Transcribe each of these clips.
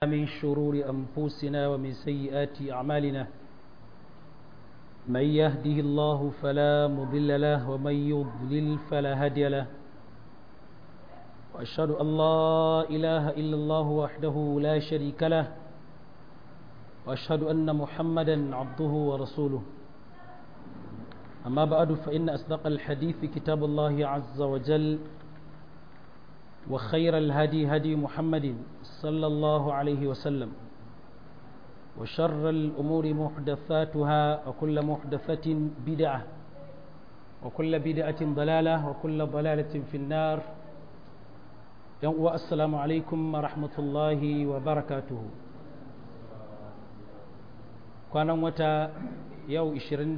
من شرور أنفسنا ومن سيئات أعمالنا من يهده الله فلا مضل له ومن يضلل فلا هادي له وأشهد أن لا إله إلا الله وحده لا شريك له وأشهد أن محمدا عبده ورسوله أما بعد فإن أصدق الحديث كتاب الله عز وجل وخير الهدي هدي محمد صلى الله عليه وسلم وشر الأمور محدثاتها وكل محدثة بدعة وكل بدعة ضلالة وكل ضلالة في النار السلام عليكم ورحمة الله وبركاته kwanan wata yau 25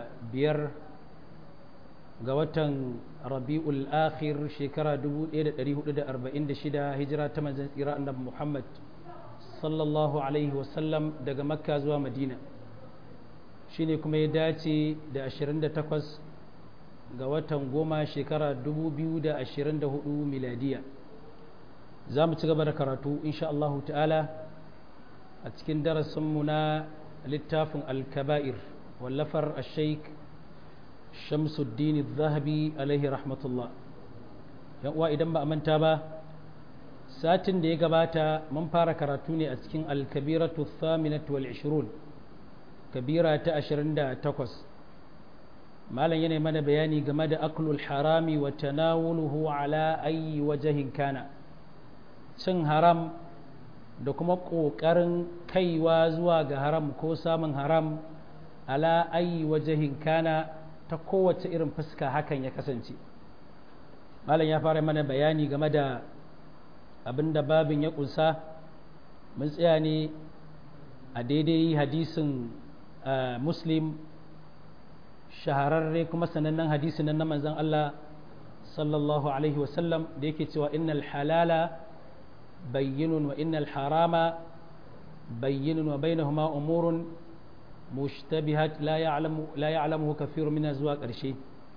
ga watan rabi'ul akhir shekara 1446 hijira ta manzan tsira annabi Muhammad sallallahu alaihi wasallam daga makka zuwa madina shine kuma ya dace da 28 ga watan goma shekara 2024 miladiya za mu ci gaba da karatu insha Allah ta'ala a cikin darasinmu na littafin al-kaba'ir wallafar al-sheikh shamsuddin zahabi alaihi rahmatullah yan uwa idan ba a manta ba satin da ya gabata mun fara karatu ne a cikin alkabiratu thaminatu wal ishirun kabira ta ashirin da takwas malam yana mana bayani game da aklul harami wa tanawuluhu ala ayi wajahin kana cin haram da kuma ƙoƙarin kaiwa zuwa ga haram ko samun haram ala ayi wajahin kana ta kowace irin fuska hakan ya kasance malam ya fara mana bayani game da abinda babin ya kunsa mun tsaya ne a daidai hadisin muslim shahararre kuma sanannen hadisin nan na manzon Allah sallallahu alaihi wasallam da yake cewa innal halala bayyinun wa innal harama bayyinun wa bainahuma umurun mushtabihat la ya'lamu la ya'lamuhu kathirun min zuwa ƙarshe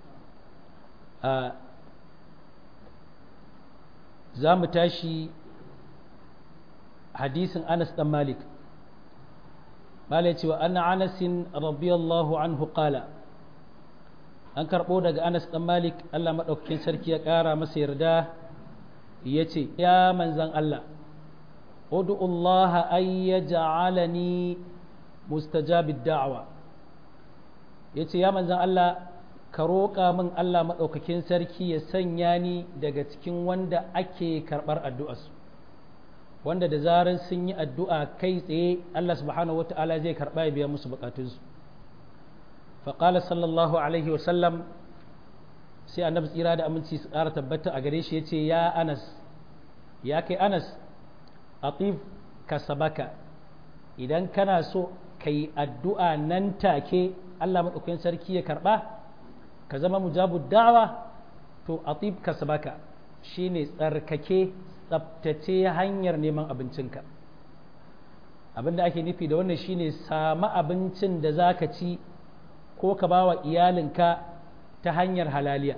za mu tashi hadisin Anas dan Malik Malai cewa anna Anasin radiyallahu anhu qala an karɓo daga Anas dan Malik Allah maɗaukakin sarki ya ƙara masa yarda ya ce ya manzan Allah ud'u Allah an yaj'alani mustajabid da'wa yace ya manzan Allah ka roƙa min Allah maɗaukakin sarki ya sanya ni daga cikin wanda ake karɓar addu'arsu wanda da zaran sun yi addu'a kai tsaye Allah subhanahu wa ta'ala zai karɓa ya biya musu buƙatunsu faƙala sallallahu alaihi wasallam sai annabi tsira da aminci su ƙara tabbata a gare shi ya ce ya anas ya kai anas atif ka sabaka idan kana so ka yi addu'a nan take Allah maɗaukakin sarki ya karɓa ka zama mujabu da'awa to atib kasbaka shine tsarkake tsabtace hanyar neman abincinka abinda ake nufi da wannan shine samu abincin da zaka ci ko ka bawa iyalinka ta hanyar halaliya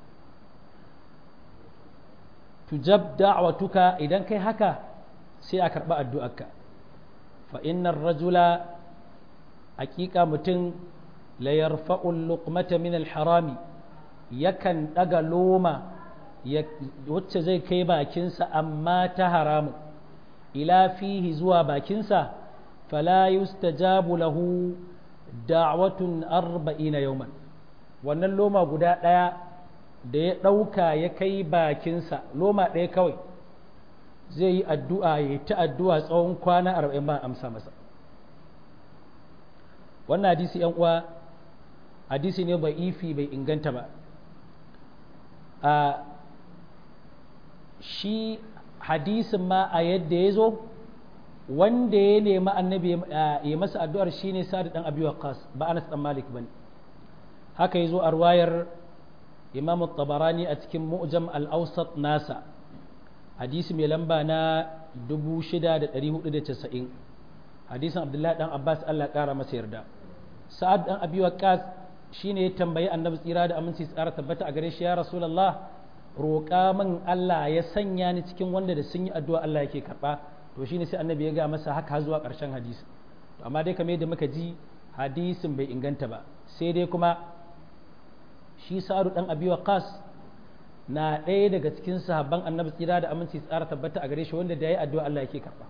tujab da'watuka idan kai haka sai a karɓi addu'arka fa innar rajula hakika mutum la yarfa'ul luqmata min al-harami yakan daga loma wacce zai kai bakinsa amma ta haramu ila fihi zuwa bakinsa fala yustajabu lahu da'watun arba'ina yawman wannan loma guda ɗaya da ya ɗauka ya kai bakinsa loma ɗaya kawai zai yi addu'a ya ta addu'a tsawon kwana arba'in ba amsa masa wannan hadisi yan uwa hadisi ne bai ifi bai inganta ba a shi hadisin ma a yadda ya zo wanda ya nemi annabi ya masa addu'ar shi ne sa'ad dan abi waqas ba anas dan malik bane haka ya zo a ruwayar imam tabarani a cikin mu'jam al-awsat nasa hadisi mai lamba na 6490 hadisin abdullahi dan abbas Allah kara masa yarda sa'ad dan abi waqas shine ya tambayi annabi tsira da aminci tsara tabbata a gare shi ya rasulullah roƙa min Allah ya sanya ni cikin wanda da sun yi addu'a Allah yake karɓa to shine sai annabi ya ga masa haka zuwa ƙarshen hadisi to amma dai kamar yadda muka ji hadisin bai inganta ba sai dai kuma shi sa'adu dan abi waqas na ɗaya daga cikin sahabban annabi tsira da aminci tsara tabbata a gare shi wanda da yayi addu'a Allah yake karba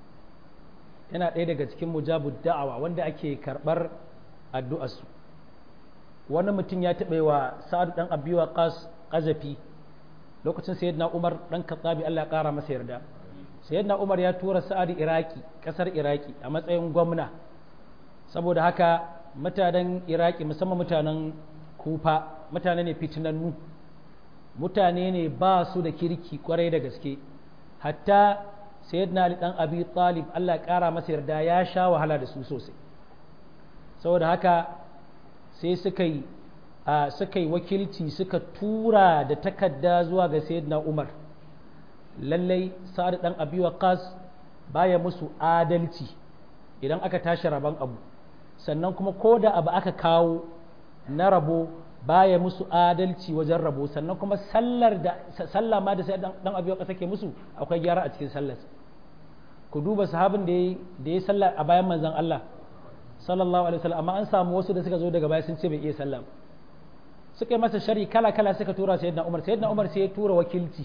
yana ɗaya daga cikin mujabud da'awa wanda ake karɓar addu'arsu wani mutum ya taɓa wa sa'adu dan abi waqas qazafi lokacin sayyidina umar dan kattabi Allah ya ƙara masa yarda sayyidina umar ya tura sa'adu iraki ƙasar iraki a matsayin gwamna saboda haka mutanen iraki musamman mutanen kufa mutane ne fitinannu mutane ne ba su da kirki kwarai da gaske hatta sayyidina ali dan abi talib Allah ya kara masa yarda ya sha wahala da su sosai saboda haka sai suka yi suka yi wakilci suka tura da takarda zuwa ga sayyidina umar lallai sa'ad dan abi waqas baya musu adalci idan aka tashi rabon abu sannan kuma ko da abu aka kawo na rabo baya musu adalci wajen rabo sannan kuma sallar da sallah ma da sai dan abi waqas take musu akwai gyara a cikin sallar ku duba sahabin da da ya sallah a bayan manzon Allah sallallahu alaihi wasallam amma an samu wasu da suka zo daga baya sun ce bai iya sallah suka yi masa shari kala kala suka tura sayyidina Umar sayyidina Umar sai ya tura wakilci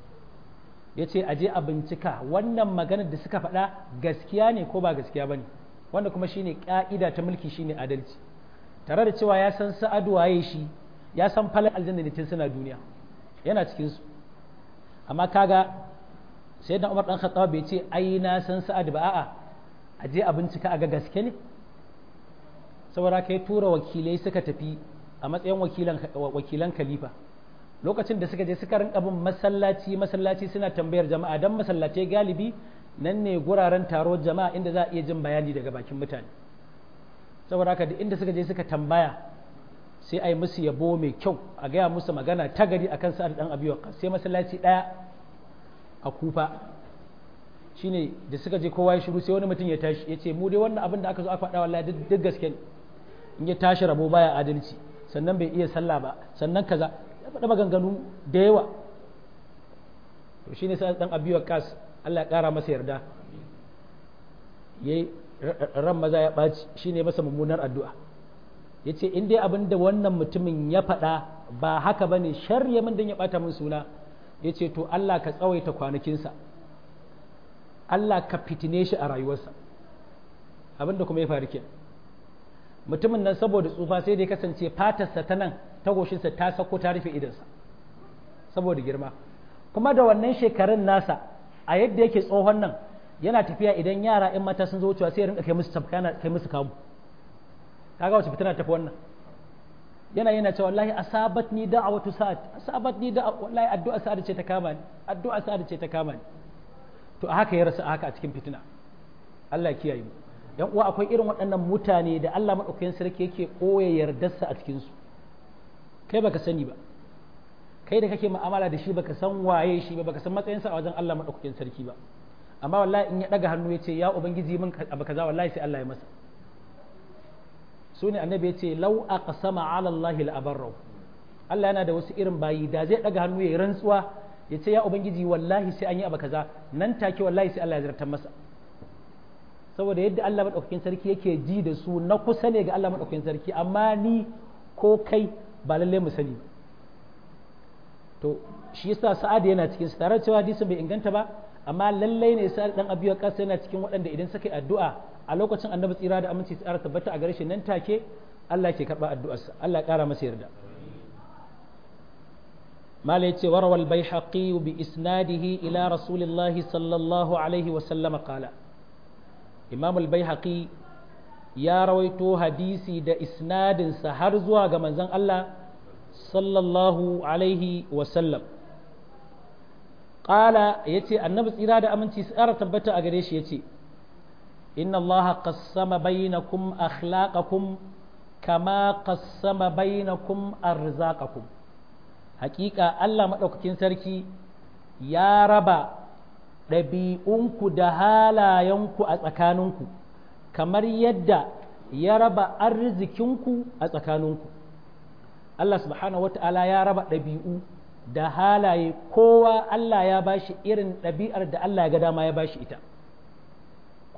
ya ce aje a bincika wannan maganar da suka faɗa gaskiya ne ko ba gaskiya ba ne wanda kuma shine ƙa'ida ta mulki shine adalci tare da cewa ya san sa'adu waye shi ya san falon aljanna ne tun suna duniya yana cikin su amma kaga sai da Umar dan Khattab bai ce ai na san sa'adu ba a'a aje a bincika a ga gaske ne saboda kai tura wakilai suka tafi a matsayin wakilan wakilan khalifa lokacin da suka je suka rinka bin masallaci masallaci suna tambayar jama'a dan masallatai galibi nan ne guraren taro jama'a inda za a iya jin bayani daga bakin mutane saboda haka inda suka je suka tambaya sai a yi musu yabo mai kyau a gaya musu magana ta gari akan sa'ad dan abiwa sai masallaci daya a kufa shine da suka je kowa ya shiru sai wani mutum ya tashi ya ce mu dai wannan abin da aka zo aka faɗa wallahi duk gaske in ya tashi rabo baya adalci sannan bai iya sallah ba sannan kaza ya faɗa maganganu da yawa to shine sai dan abiwa kas Allah ya ƙara masa yarda yayi ran maza ya ɓaci shine masa mummunar addu'a yace in dai abin da wannan mutumin ya faɗa ba haka bane sharri min dan ya ɓata min suna yace to Allah ka tsawaita kwanakinsa Allah ka fitine shi a rayuwarsa abin da kuma ya faru kenan mutumin nan saboda tsufa sai dai kasance fatarsa ta nan tagoshinsa ta sako ta rufe idansa saboda girma kuma da wannan shekarun nasa a yadda yake tsohon nan yana tafiya idan yara in mata sun zo wucewa sai rinka kai musu tafka yana kai musu kamu kaga wace fitina tafi wannan yana yana cewa wallahi asabat ni da'awatu sa'ad asabat ni da wallahi addu'a sa'ad ce ta kama ni addu'a sa'ad ce ta kama ni to a haka ya rasa haka a cikin fitina Allah ya kiyaye mu yan uwa akwai irin waɗannan mutane da Allah madaukakin sarki yake koya yardarsa a cikin su kai baka sani ba kai da kake mu'amala da shi baka san waye shi ba baka san matsayinsa a wajen Allah madaukakin sarki ba amma wallahi in ya daga hannu ya ce ya ubangiji min abu kaza wallahi sai Allah ya masa su ne annabi ya ce lau aqsama ala Allah la abarra Allah yana da wasu irin bayi da zai daga hannu ya rantsuwa ya ce ya ubangiji wallahi sai an yi abu kaza nan take wallahi sai Allah ya zartar masa saboda yadda Allah madaukakin sarki yake ji da su na kusa ne ga Allah madaukakin sarki amma ni ko kai ba lalle mu sani ba to shi yasa sa'ad yana cikin su tare cewa hadisin bai inganta ba amma lallai ne sa'ad dan abiya kasa yana cikin waɗanda idan suka yi addu'a a lokacin annabi tsira da aminci tsara tabbata a gare shi nan take Allah ke karɓa addu'arsa Allah ya ƙara masa yarda mala yace warwa al-baihaqi bi isnadihi ila rasulillah sallallahu alaihi wa sallama qala imam al-baihaqi ya rawaito hadisi da isnadinsa har zuwa ga manzon Allah sallallahu alaihi wasallam ƙala ya ce annabi tsira da aminci su ƙara tabbata a gare shi ya ce inna Allah qassama bainakum akhlaqakum kama qassama bainakum arzaqakum haƙiƙa Allah maɗaukakin sarki ya raba ɗabi'unku da halayenku a tsakaninku kamar yadda ya raba arzikinku a tsakaninku Allah subhanahu wata'ala ya raba ɗabi'u da halaye kowa Allah ya bashi irin ɗabi'ar da Allah ya ga dama ya bashi ita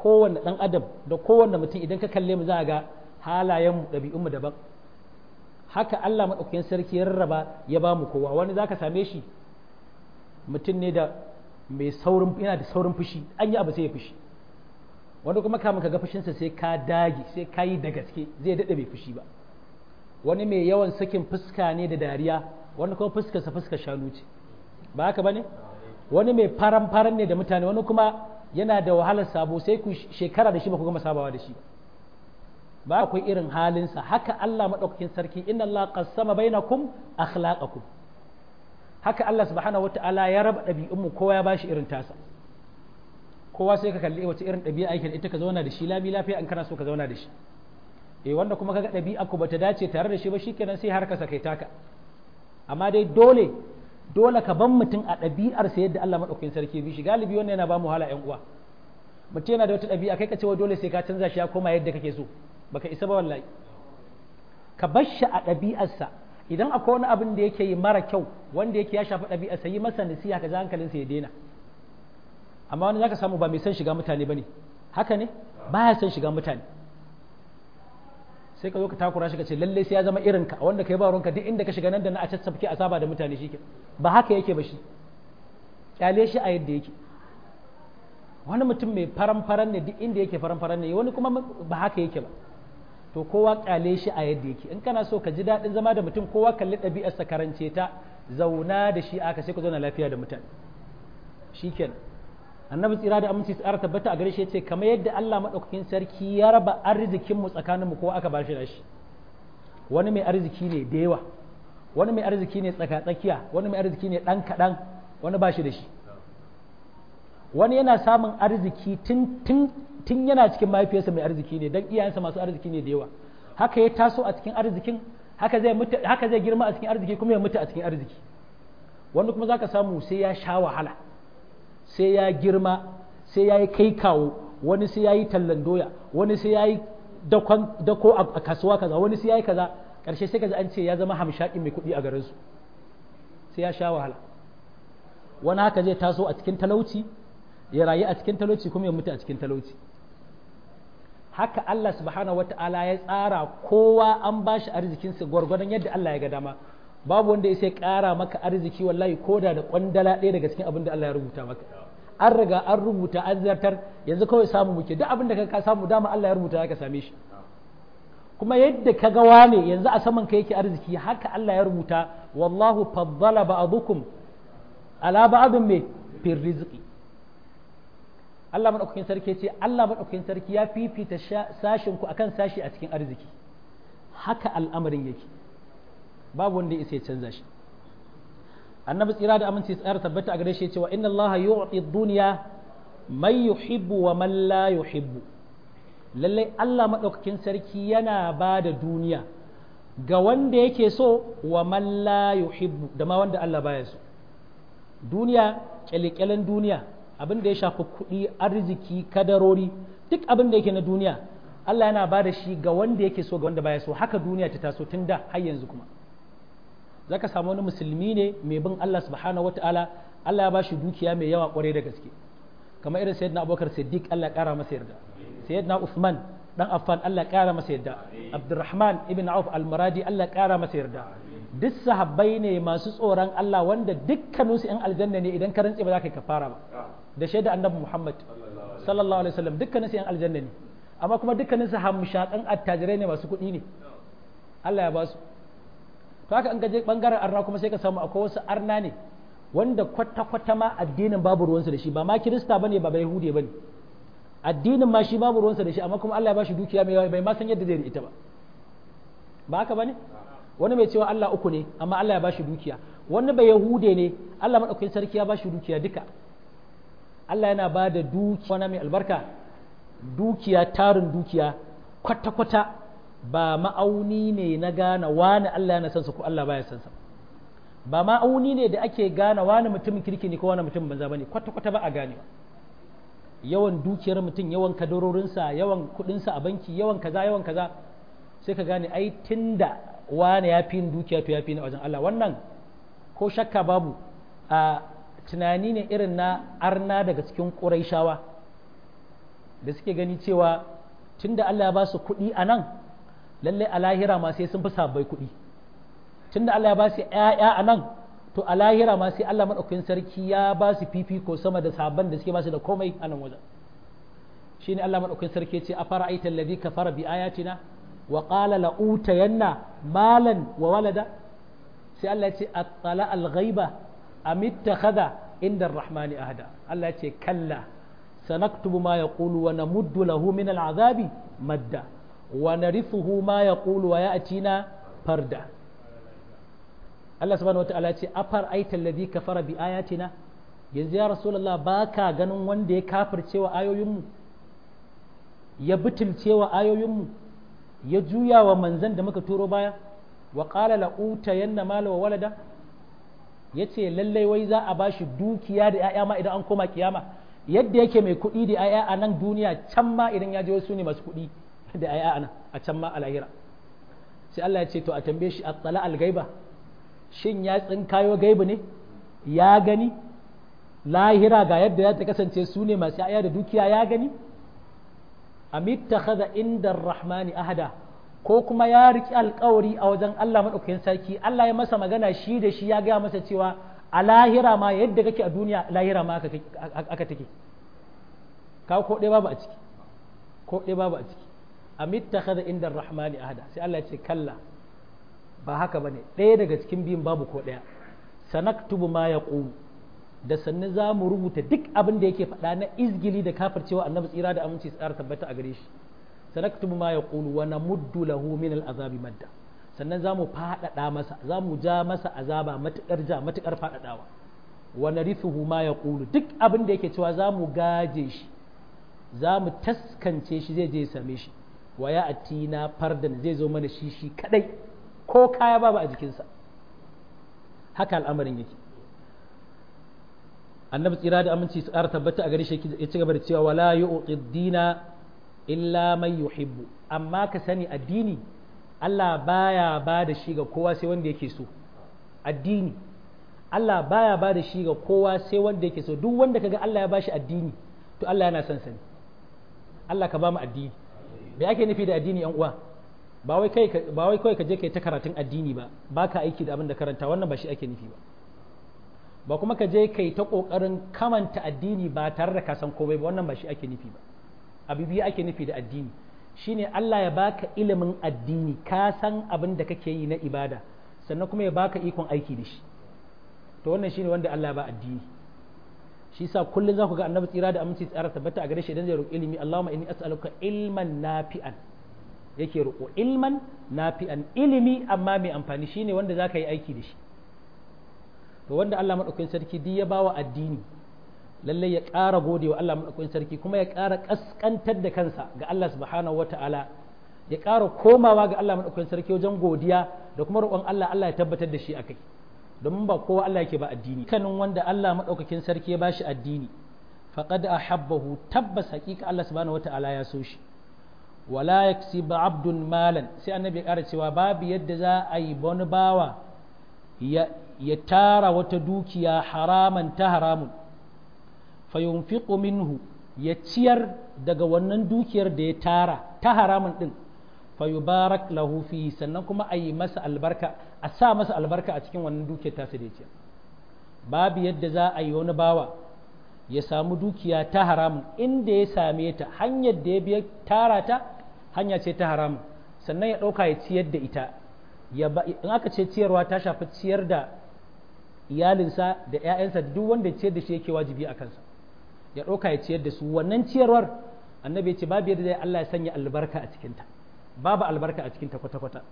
kowanne ɗan adam da kowanne mutum idan ka kalle mu za ga halayenmu ɗabi'unmu daban haka Allah maɗaukakin sarki ya rarraba ya ba mu kowa wani za ka same shi mutum ne da mai saurin yana da saurin fushi an yi abu sai ya fushi wani kuma kamun ka ga fushinsa sai ka dage sai ka yi da gaske zai daɗe bai fushi ba wani mai yawan sakin fuska ne da dariya wani kuma fuskarsa fuskar shanu ce ba haka ba ne wani mai faran faran ne da mutane wani kuma yana da wahalar sabo sai ku shekara da shi ba ku gama sabawa da shi ba akwai irin halinsa haka Allah maɗaukakin sarki inna Allah qassama bainakum akhlaqakum haka Allah subhanahu wata'ala ya raba ɗabi'unmu kowa ya bashi irin tasa kowa sai ka kalli wace irin ɗabi'a aikin ita ka zauna da shi lami lafiya in kana so ka zauna da shi eh wanda kuma kaga ɗabi'a ku bata dace tare da shi ba shikenan sai har ka sakai taka amma dai dole dole ka ban mutum a ɗabi'arsa yadda Allah maɗaukakin sarki bi shi galibi wannan yana ba mu hala ƴan uwa mutum yana da wata ɗabi'a kai ka ce wa dole sai ka canza shi ya koma yadda kake so baka isa ba wallahi ka bar shi a ɗabi'arsa idan akwai wani abin da yake yi mara kyau wanda yake ya shafi ɗabi'arsa yi masa nasiha ka ji hankalinsa ya daina amma wani zaka samu ba mai son shiga mutane bane haka ne baya son shiga mutane sai ka zo ka takura shi ka ce lalle sai ya zama irin ka wanda kai ba ruwanka duk inda ka shiga nan da na a caccafke a saba da mutane shi ba haka yake ba shi kyale shi a yadda yake wani mutum mai faran faran ne duk inda yake faran faran ne wani kuma ba haka yake ba to kowa kyale shi a yadda yake in kana so ka ji daɗin zama da mutum kowa kalli ɗabi'arsa karance ta zauna da shi aka sai ka zauna lafiya da mutane shikenan annabi tsira da aminci tsara tabbata a gare shi yace kamar yadda Allah madaukakin sarki ya raba arzikin mu tsakanin mu kowa aka ba shi shi wani mai arziki ne da yawa wani mai arziki ne tsaka tsakiya wani mai arziki ne dan kadan wani ba shi da shi wani yana samun arziki tun tun tun yana cikin mahaifiyarsa mai arziki ne dan iyayensa masu arziki ne da yawa haka ya taso a cikin arzikin haka zai mutu haka zai girma a cikin arziki kuma ya mutu a cikin arziki wanda kuma zaka samu sai ya sha wahala sai ya girma sai ya yi kai kawo wani sai ya yi tallan doya wani sai ya yi dako a kasuwa kaza wani sai ya yi kaza ƙarshe sai kaza an ce ya zama hamshaƙin mai kuɗi a garinsu sai ya sha wahala wani haka zai taso a cikin talauci ya rayu a cikin talauci kuma ya mutu a cikin talauci haka Allah subhanahu wata'ala ya tsara kowa an ba shi arzikinsa gwargwadon yadda Allah ya ga dama babu wanda ya sai ƙara maka arziki wallahi koda da kwandala ɗaya daga cikin abin da Allah ya rubuta maka an riga an rubuta an zartar yanzu kawai samu muke duk abin da ka samu dama Allah ya rubuta ka same shi kuma yadda ka ga wane yanzu a saman ka yake arziki haka Allah ya rubuta wallahu faddala ba'dukum ala ba'dhin me fil rizqi Allah madaukakin sarki ce Allah madaukakin sarki ya fifita sashin ku akan sashi a cikin arziki haka al'amarin yake babu wanda ya canza shi annabi tsira da aminci tsayar tabbata a gare shi cewa inna allaha yu'ti dunya man yuhibbu wa man la yuhibbu lallai Allah madaukakin sarki yana ba da duniya ga wanda yake so wa man la yuhibbu da ma wanda Allah baya so duniya kyalekyalen duniya abin da ya shafi kuɗi arziki kadarori duk abin da yake na duniya Allah yana ba da shi ga wanda yake so ga wanda baya so haka duniya ta taso tun da har yanzu kuma za ka samu wani musulmi ne mai bin Allah subhanahu wataala Allah ya ba shi dukiya mai yawa kwarai da gaske kamar irin sayyidina abubakar siddiq Allah ya kara masa yarda sayyidina usman dan affan Allah ya kara masa yarda abdurrahman ibn auf al-muradi Allah ya kara masa yarda duk sahabbai ne masu tsoron Allah wanda dukkanin su yan aljanna ne idan ka rantse ba za ka yi kafara ba da shaida annabi muhammad sallallahu alaihi wasallam dukkanin su yan aljanna ne amma kuma dukkanin su hamshakan attajirai ne masu kuɗi ne Allah ya ba su to haka an gaje bangaren arna kuma sai ka samu akwai wasu arna ne wanda kwata-kwata ma addinin babu ruwansa da shi ba ma kirista bane ba bai hude bane addinin ma shi babu ruwansa da shi amma kuma Allah ya bashi dukiya mai yawa bai ma san yadda zai ita ba ba haka bane wani mai cewa Allah uku ne amma Allah ya bashi dukiya wani bai yahude ne Allah madaukakin sarki ya bashi dukiya duka Allah yana ba da dukiya mai albarka dukiya tarin dukiya kwata-kwata ba ma'auni ne na gane wani Allah yana sansa ko Allah baya sansa ba ma'auni ne da ake gane wani mutumin kirki ne ko wani mutumin banza bane kwata-kwata ba a gane yawan dukiyar mutum yawan kadarorinsa yawan kudinsa a banki yawan kaza yawan kaza sai ka gane ai tunda wani ya fi dukiya to ya fi na wajen Allah wannan ko shakka babu a tunani ne irin na arna daga cikin ƙuraishawa da suke gani cewa tunda Allah ya ba su kuɗi a nan lallai a lahira ma sai sun fi sabbai kuɗi tunda Allah ya ba su ‘ya'ya a nan to a lahira ma sai Allah maɗaukakin sarki ya ba su fifiko sama da sabon da suke ba su da komai a nan wajen shine Allah maɗaukakin sarki ce a fara aitan ladhi kafara bi ayatina wa qala la utayanna malan wa walada sai Allah ya ce attala al ghaiba am ittakhadha inda ar-rahmani ahada Allah ya ce kalla sanaktubu ma yaqulu wa namuddu lahu min al-azabi madda wa narithuhu ma yaqulu wa ya'tina farda Allah subhanahu wataala ya ce afar aita alladhi kafara bi ayatina yanzu ya rasulullah baka ganin wanda ya kafirce wa ayoyinmu ya butulce wa ayoyinmu ya juya wa manzan da muka turo baya wa qala la utayanna mala wa walada yace lallai wai za a bashi dukiya da 'ya'ya ma idan an koma kiyama yadda yake mai kuɗi da 'ya'ya a nan duniya can ma idan ya je wasu ne masu kuɗi da 'ya'ya a nan a can ma a lahira sai Allah ya ce to a tambaye shi at-tala al-gaiba shin ya tsinkayo gaibu ne ya gani lahira ga yadda ya ta kasance su ne masu 'ya'ya da dukiya ya gani amittakhadha inda rahmani ahada ko kuma ya riki alkawari a wajen Allah madaukakin sarki Allah ya masa magana shi da shi ya gaya masa cewa a lahira ma yadda kake a duniya lahira ma aka take ka ko ɗaya babu a ciki ko ɗaya babu a ciki amittakhadha inda rahmani ahada sai Allah ya ce kalla ba haka bane ɗaya daga cikin biyun babu ko ɗaya sanaktubu ma yaqulu da sannu za mu rubuta duk abin da yake faɗa na izgili da kafircewa annabi tsira da aminci tsara tabbata a gare shi sanaktubu ma yaqulu wa namuddu lahu min al'azabi madda sannan za mu faɗaɗa masa za mu ja masa azaba matuƙar ja matuƙar faɗaɗawa wa narithuhu ma yaqulu duk abin da yake cewa za mu gaje shi za mu taskance shi zai je ya same shi wa ya atina fardan zai zo mana shi shi kadai ko kaya babu a jikinsa haka al'amarin yake annabi tsira da aminci su ƙara tabbata a gare shi ya ci gaba da cewa wala yu'ti dina illa man yuhibbu amma ka sani addini Allah baya ba da shi ga kowa sai wanda yake so addini Allah baya ba da shi ga kowa sai wanda yake so duk wanda kaga Allah ya bashi addini to Allah yana son sani Allah ka ba mu addini me ake nufi da addini yan uwa ba wai kai ba wai kai ka je kai ta karatun addini ba baka aiki da abin da karanta wannan ba shi ake nufi ba ba kuma ka je kai ta kokarin kamanta addini ba tare da ka san komai ba wannan ba shi ake nufi ba abu biyu ake nufi da addini shine Allah ya baka ilimin addini ka san abin da kake yi na ibada sannan kuma ya baka ikon aiki da shi to wannan shine wanda Allah ya ba addini shi sa kullun za ku ga annabi tsira da aminci tsara tabbata a gare shi idan zai roƙi ilimi Allahumma inni as'aluka ilman nafi'an yake roƙo ilman nafi'an ilimi amma mai amfani shine wanda zaka yi aiki da shi to wanda Allah madaukakin sarki duk ya bawa addini lalle ya ƙara gode wa Allah madaukakin sarki kuma ya ƙara kaskantar da kansa ga Allah subhanahu wata'ala ya ƙara komawa ga Allah madaukakin sarki wajen godiya da kuma roƙon Allah Allah ya tabbatar da shi akai domin ba kowa Allah yake ba addini kanin wanda Allah madaukakin sarki ya bashi addini faqad ahabbahu tabbas haƙiƙa Allah subhanahu wata'ala ya so shi wala yaksibu abdun malan sai annabi ya ƙara cewa babu yadda za a yi wani bawa ya tara wata dukiya haraman ta haramun fayunfiqu minhu ya ciyar daga wannan dukiyar da ya tara ta haramun din fayubarak lahu fi sannan kuma a yi masa albarka a sa masa albarka a cikin wannan dukiyar tasa da ya ciyar babu yadda za a yi wani bawa ya samu dukiya ta haramun inda ya same ta hanyar da ya biya tara ta hanya ce ta haramun sannan ya ɗauka ya ciyar da ita in aka ce ciyarwa ta shafi ciyar da iyalinsa da 'ya'yansa duk wanda ciyar da shi yake wajibi a kansa ya ɗauka ya ciyar da su wannan ciyarwar annabi ya ce babu yadda zai Allah ya sanya albarka a cikinta babu albarka a cikinta kwata-kwata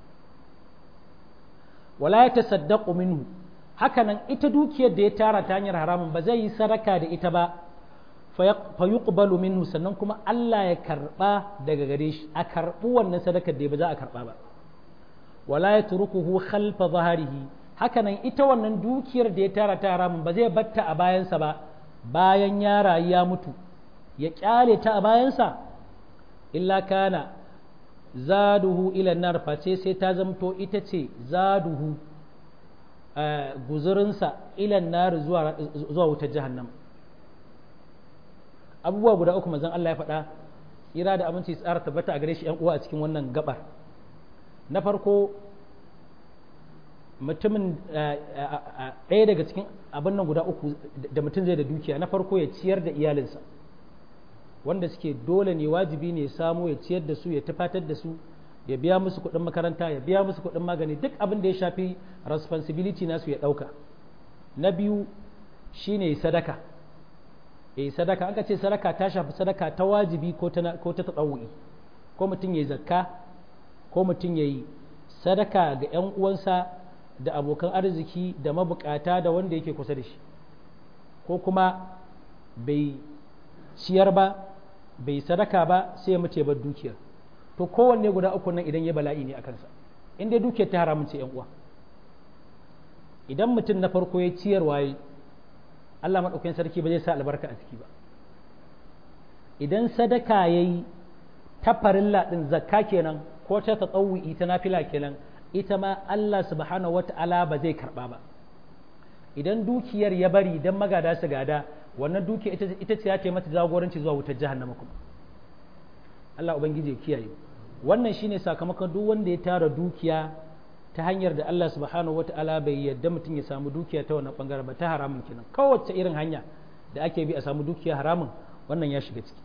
wala ya tasaddaqu minhu hakanan ita dukiyar da ya tara ta hanyar haramun ba zai yi sadaka da ita ba fa yuqbalu minhu sannan kuma Allah ya karba daga gare shi a karbu wannan sadakar da ba za a karba ba wala yatrukuhu khalfa zahrihi hakanan ita wannan dukiyar da ya tara ta haramun ba zai batta a bayansa ba bayan ya rayu ya mutu ya kyale ta a bayansa illa kana zaduhu ila nar face sai ta zamto ita ce zaduhu guzurinsa ilan nar zuwa wutar jahannam abubuwa guda uku manzon Allah ya faɗa tsira da aminci tsara tabbata a gare shi 'yan uwa a cikin wannan gabar na farko mutumin ɗaya daga cikin abin nan guda uku da mutum zai da dukiya na farko ya ciyar da iyalinsa wanda suke dole ne wajibi ne samu ya ciyar da su ya tufatar da su ya biya musu kuɗin makaranta ya biya musu kuɗin magani duk abin da ya shafi responsibility nasu ya ɗauka na biyu shine sadaka eh sadaka aka ce sadaka ta shafi sadaka ta wajibi ko ta ko ta tsawuyi ko mutum yayi zakka ko mutum yayi sadaka ga ƴan uwansa da abokan arziki da mabukata da wanda yake kusa da shi ko kuma bai ciyar ba bai sadaka ba sai ya mace bar dukiyar to kowanne guda uku nan idan ya bala'i ne a kansa in dai dukiyar ta haramun ce yan uwa idan mutum na farko ya ciyar waye Allah maɗaukakin sarki ba zai sa albarka a ciki ba idan sadaka ya yi ta farilla ɗin zakka kenan ko ta tsawu'i ta nafila kenan ita ma Allah subhanahu wata'ala ba zai karɓa ba idan dukiyar ya bari idan magada su gada wannan dukiya ita ce ya ce mata jagoranci zuwa wutar jahannama kuma Allah ubangiji ya kiyaye wannan shine sakamakon duk wanda ya tara dukiya ta hanyar da Allah subhanahu wata'ala bai yadda mutum ya samu dukiya ta wannan bangaren ba ta haramun kenan kowace irin hanya da ake bi a samu dukiya haramun wannan ya shiga ciki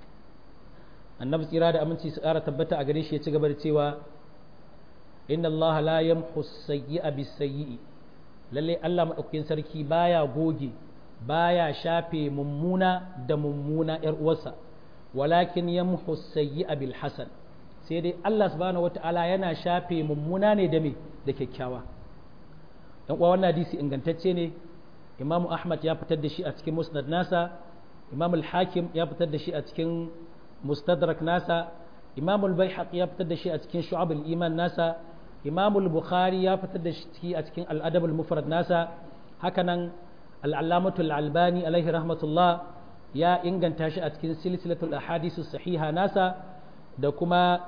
annabi tsira da aminci su ƙara tabbata a gare shi ya ci gaba da cewa inna Allah la yamhu sayyi'a bis sayyi'i lalle Allah madaukakin sarki baya goge baya shafe mummuna da mummuna yar uwarsa walakin yamhu sayyi'a bil hasan sai dai Allah subhanahu wata'ala yana shafe mummuna ne da me da kyakkyawa dan uwa wannan hadisi ingantacce ne Imam Ahmad ya fitar da shi a cikin Musnad nasa Imam Al-Hakim ya fitar da shi a cikin Mustadrak nasa Imam Al-Baihaqi ya fitar da shi a cikin Shu'ab al-Iman nasa Imam Al-Bukhari ya fitar da shi a cikin Al-Adab al-Mufrad nasa hakanan Al-Allamatu Al-Albani alaihi rahmatullah ya inganta shi a cikin silsilatul ahadisu sahiha nasa da kuma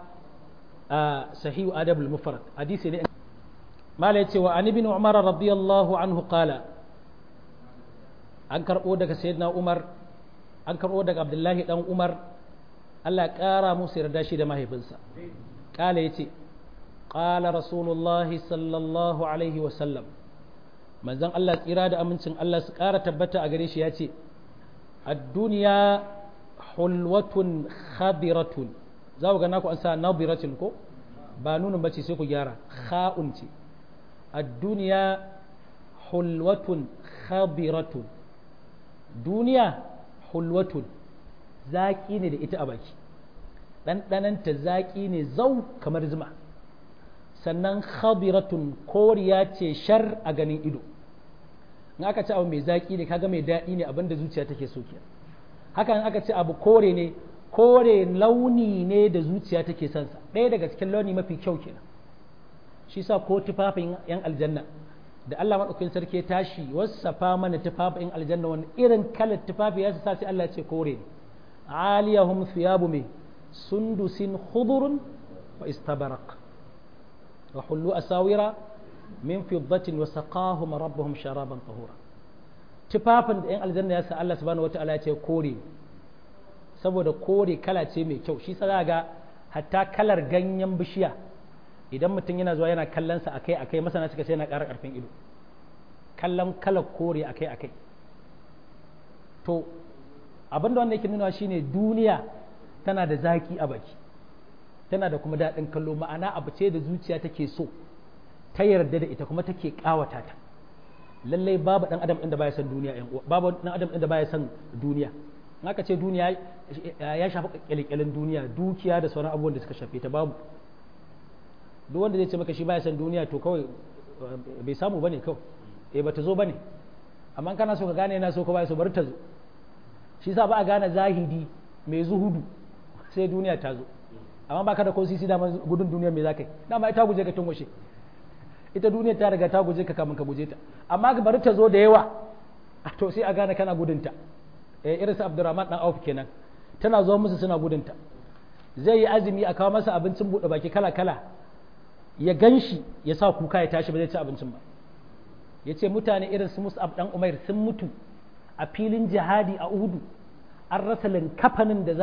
sahihu adabul mufrad hadisi ne mala yace wa an ibn umar radiyallahu anhu qala an karbo daga sayyidina umar an karbo daga abdullahi dan umar Allah ya kara musu yarda shi da mahaifinsa qala yace qala rasulullah sallallahu alaihi wa sallam manzon Allah tsira da amincin Allah su kara tabbata a gare shi yace ad-dunya hulwatun khadiratun za ku ga naku an sa nadiratin ko ba nunin bace sai ku gyara kha'un ce ad-dunya hulwatun khadiratun duniya hulwatun zaki ne da ita a baki ɗanɗananta zaki ne zau kamar zuma sannan khadiratun koriya ce shar a ganin ido in aka ci abu mai zaki ne kaga mai daɗi ne abinda zuciya take so kenan hakan aka ce abu kore ne kore launi ne da zuciya take son sa ɗaya daga cikin launi mafi kyau kenan shi sa ko tufafin yan aljanna da Allah madaukakin sarki ya tashi wasafa mana tufafin aljanna wani irin kalar tufafi ya sa sai Allah ya ce kore ne aliyahum thiyabu me sundusin khudurun wa istabarak wa hullu asawira min fiddatin wa saqahum rabbuhum sharaban tahura tufafin da yan aljanna ya sa Allah subhanahu wataala ya ce kore saboda kore kala ce mai kyau shi sa ga hatta kalar ganyen bishiya idan mutum yana zuwa yana kallon sa akai akai masana suka ce yana ƙara ƙarfin ido kallon kalar kore akai akai to abinda wanda yake nuna shine duniya tana da zaki a baki tana da kuma daɗin kallo ma'ana abu ce da zuciya take so ta yarda da ita kuma take ƙawata ta lallai babu ɗan adam inda baya son duniya babu ɗan adam inda baya son duniya in aka ce duniya ya shafi kyalkyalin duniya dukiya da sauran abubuwan da suka shafe ta babu duk wanda zai ce maka shi baya son duniya to kawai bai samu bane kawai eh bata zo bane amma kana so ka gane yana so ka baya so bari ta zo shi sa ba a gane zahidi mai zuhudu sai duniya ta zo amma baka da ko sisi da gudun duniya mai zakai dama ita guje ka tun washe ita duniya ta riga ta guje ka kamun ka guje ta amma bari ta zo da yawa to sai a gane kana gudunta eh irin su Abdurrahman dan Auf kenan tana zo musu suna gudunta zai yi azumi a kawo masa abincin bude baki kala kala ya ganshi ya sa kuka ya tashi ba zai ci abincin ba ya ce mutane irin su Mus'ab dan Umair sun mutu a filin jihadi a Uhudu an rasa linkafanin da za a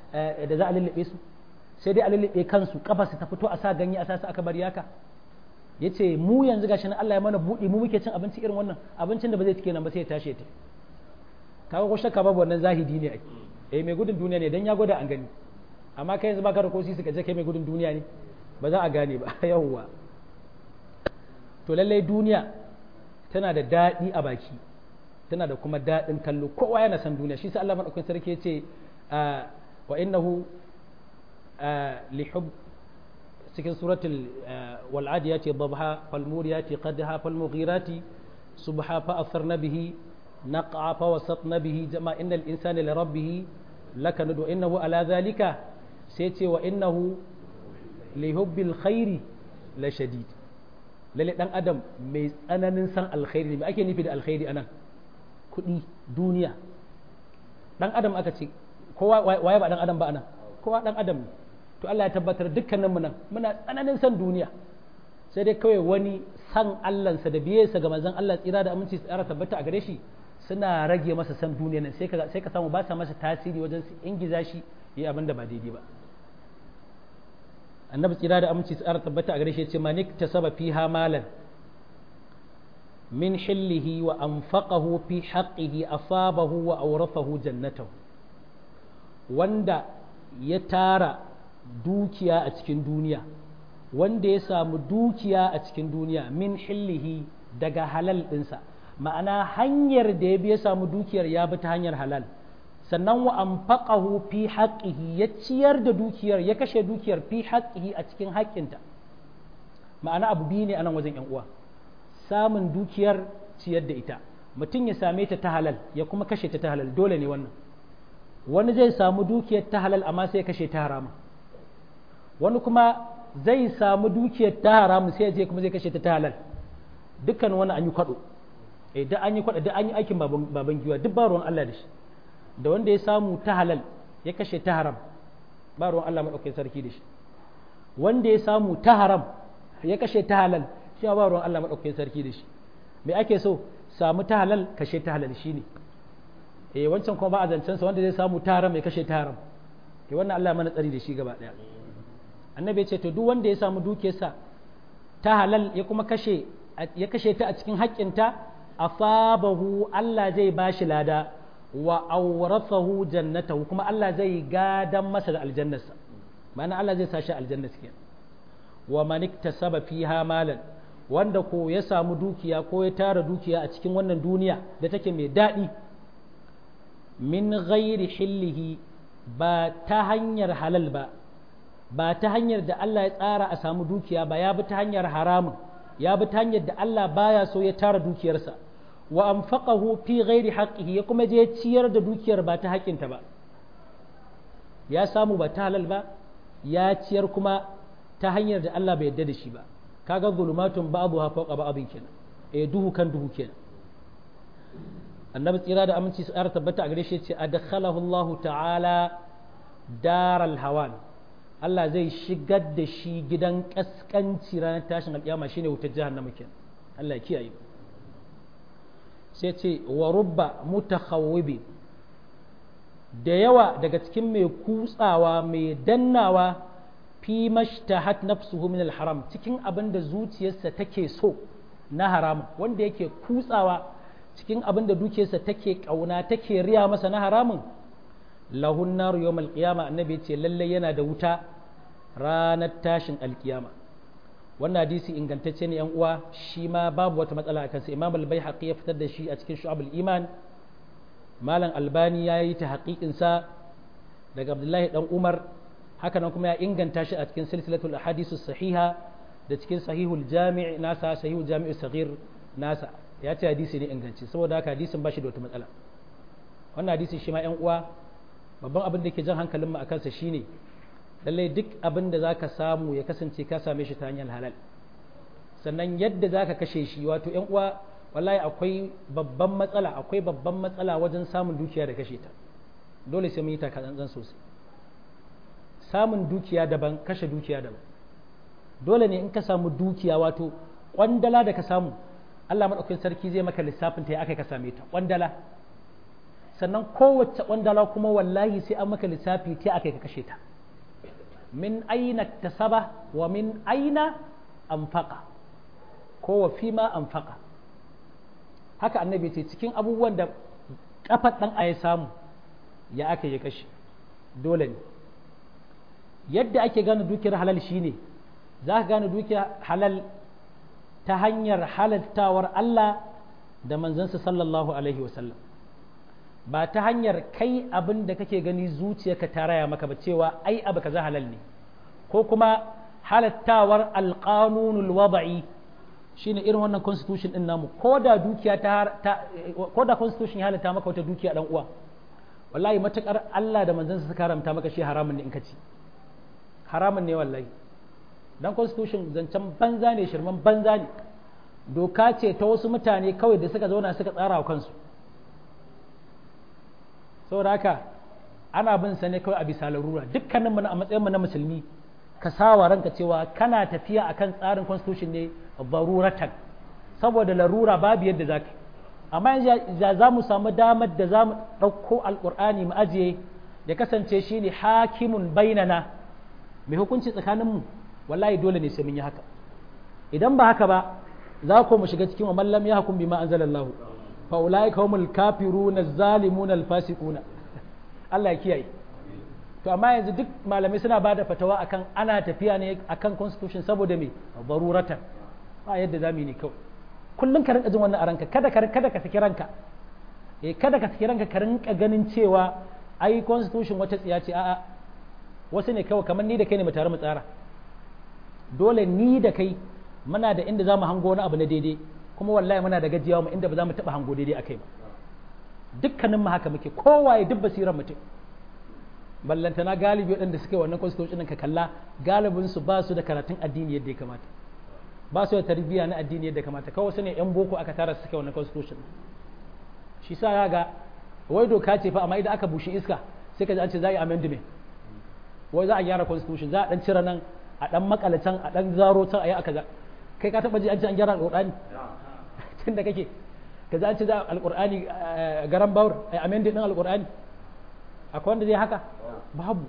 da za a lullube su sai dai a lullube kansu kafa su ta fito a sa ganye a sa su aka bari haka ya ce mu yanzu gashi nan Allah ya mana buɗi mu muke cin abinci irin wannan abincin da ba zai cike nan ba sai ya tashi ta kaga ko shakka babu wannan zahidi ne ai eh mai gudun duniya ne dan ya gwada an gani amma kai yanzu baka da kosi suka je kai mai gudun duniya ne ba za a gane ba yawwa to lallai duniya tana da daɗi a baki tana da kuma daɗin kallo kowa yana san duniya shi sai Allah madaukakin sarki ya ce wa innahu li hub cikin suratul wal'adiyati dhabha fal muriyati qadha fal mughirati subha fa atharna bihi نقع فوسطنا به جمع إن الإنسان لربه لكند وإنه على ذلك سيتي وإنه لحب الخير لشديد lalle dan adam mai tsananin san alkhairi ne ake nufi da alkhairi anan kuɗi duniya dan adam aka ce kowa waye ba dan adam ba anan kowa dan adam ne to Allah ya tabbatar dukkanin mu nan muna tsananin san duniya sai dai kawai wani san Allahnsa da biyarsa ga manzon Allah tsira da aminci tsara tabbata a gare shi suna rage masa san duniya nan sai ka sai ka samu ba sa masa tasiri wajen su ingiza shi yi abin da ba daidai ba annabi tsira da aminci tsara tabbata a gare shi ya ce manik tasaba fiha malan min hillihi wa anfaqahu fi haqqihi asabahu wa awrathahu jannatahu wanda ya tara dukiya a cikin duniya wanda ya samu dukiya a cikin duniya min hillihi daga halal ɗinsa ma'ana hanyar da ya bi ya samu dukiyar ya bi ta hanyar halal sannan wa anfaqahu fi haqqihi ya ciyar da dukiyar ya kashe dukiyar fi haqqihi a cikin haƙƙinta ma'ana abu biyu ne anan wajen yan uwa samun dukiyar ciyar da ita mutum ya same ta ta halal ya kuma kashe ta ta halal dole ne wannan wani zai samu dukiyar ta halal amma sai ya kashe ta harama wani kuma zai samu dukiyar ta haramu sai ya je kuma zai kashe ta ta halal dukkan wani an yi kwado eh da an yi kwado da an yi aikin baban giwa duk ba ruwan Allah da shi da wanda ya samu ta halal ya kashe ta haram ba ruwan Allah madaukakin sarki da shi wanda ya samu ta haram ya kashe ta halal shi ba ruwan Allah madaukakin sarki da shi me ake so samu ta halal kashe ta halal shine eh wancan kuma ba a zancen sa wanda zai samu ta haram ya kashe ta haram eh wannan Allah mana tsari da shi gaba daya annabi ya ce to duk wanda ya samu dukiyarsa ta halal ya kuma kashe ya kashe ta a cikin haƙƙinta asabahu Allah zai bashi lada wa awrathahu jannatahu kuma Allah zai gadan masa da aljannarsa ma'ana Allah zai sa shi aljanna kenan wa man iktasaba fiha malan wanda ko ya samu dukiya ko ya tara dukiya a cikin wannan duniya da take mai daɗi min ghairi hillihi ba ta hanyar halal ba ba ta hanyar da Allah ya tsara a samu dukiya ba ya bi ta hanyar haramun ya bi ta hanyar da Allah baya so ya tara dukiyarsa wa anfaqahu fi ghairi haqqihi ya kuma je ciyar da dukiyar ba ta haƙinta ba ya samu ba ta halal ba ya ciyar kuma ta hanyar da Allah bai yarda da shi ba kaga zulumatun ba'dha fawqa ba'dhin kenan eh duhu kan duhu kenan annabi tsira da aminci su ƙara tabbata a gare shi ce adkhalahu Allah ta'ala daral hawan Allah zai shigar da shi gidan kaskanci ranar tashin alƙiyama shine wutar jahannama kenan Allah ya kiyaye sai ce wa rubba mutakhawwibi da yawa daga cikin mai kutsawa mai dannawa fi mashtahat nafsuhu min haram cikin abin da zuciyarsa take so na haram wanda yake kutsawa cikin abin da dukiyarsa take kauna take riya masa na haramun lahun nar yawmal qiyama annabi ce lalle yana da wuta ranar tashin alkiyama wannan hadisi ingantacce ne yan uwa shi ma babu wata matsala a kansa imam al-baihaqi ya fitar da shi a cikin shu'abul iman malam albani ya yi ta haƙiƙin sa daga abdullahi dan umar haka nan kuma ya inganta shi a cikin silsilatul ahadisu sahiha da cikin sahihul jami' nasa sahihul jami'u saghir nasa ya ce hadisi ne inganci saboda haka hadisin ba shi da wata matsala wannan hadisi shi ma yan uwa babban abin da ke jan hankalin mu a kansa shine lallai duk abin da zaka samu ya kasance ka same shi ta hanyar halal sannan yadda zaka kashe shi wato yan uwa wallahi akwai babban matsala akwai babban matsala wajen samun dukiya da kashe ta dole sai mun yi taka tsantsan sosai samun dukiya daban kashe dukiya daban dole ne in ka samu dukiya wato kwandala da ka samu Allah maɗaukakin sarki zai maka lissafin ta ya aka ka same ta kwandala sannan kowace ƙwandala kuma wallahi sai an maka lissafi ta aka ka kashe ta min aina tasaba wa min aina anfaqa ko wa fima anfaqa haka annabi ce cikin abubuwan da kafar dan ya samu ya aka yi kashe dole ne yadda ake gane dukiyar halal shine za ka gane dukiyar halal ta hanyar halaltawar Allah da manzansa sallallahu alaihi wasallam ba ta hanyar kai abin da kake gani zuciyarka ta raya maka ba cewa ai abu kaza halal ne ko kuma halattawar alƙanunul wada'i shine irin wannan constitution din namu ko da dukiya ta ko da constitution ya halatta maka wata dukiya dan uwa wallahi matakar Allah da manzansa suka haramta maka shi haramun ne in ka ci haramun ne wallahi dan constitution zancen banza ne shirman banza ne doka ce ta wasu mutane kawai da suka zauna suka tsara wa kansu saboda haka ana bin sa ne kawai a bisa larura dukkanin mu a matsayin mu na musulmi ka sawa ranka cewa kana tafiya akan tsarin constitution ne baruratan saboda larura babu yadda zaka amma yanzu za mu samu damar da za mu ɗauko alƙur'ani mu ajiye ya kasance shi ne hakimun bainana mai hukunci tsakaninmu wallahi dole ne sai mun yi haka idan ba haka ba za ku mu shiga cikin wa mallam ya hukum bima anzalallahu fa ulai humul kafiruna zalimuna alfasiquna Allah ya kiyaye to amma yanzu duk malamai suna bada fatawa akan ana tafiya ne akan constitution saboda me baruratan ba yadda zamu yi ne kawai kullum ka rinka jin wannan a ranka kada ka kada ka saki ranka eh kada ka saki ranka ka rinka ganin cewa ai constitution wata tsiya ce a'a wasu ne kawai kamar ni da kai ne mu tare mu tsara dole ni da kai muna da inda zamu hango wani abu na daidai kuma wallahi muna da gajiyawa mu inda ba za mu taba hango daidai akai ba dukkanin mu haka muke kowaye duk basiran mutum ballantana galibi waɗanda suke wannan constitution ka kalla galibin su ba su da karatun addini yadda ya kamata ba su da tarbiyya na addini yadda kamata kawai su ne yan boko aka tara suke wannan constitution shi sa ya ga wai doka ce fa amma idan aka bushe iska sai ka ji an ce za a yi amendment wai za a gyara constitution za a dan cire nan a dan makala can a dan zaro can a yi aka kai ka taba ji an ce an gyara alqur'ani tun da kake ka ji an ce za alqur'ani garan bawur ai amendment din alqur'ani akwai wanda zai haka babu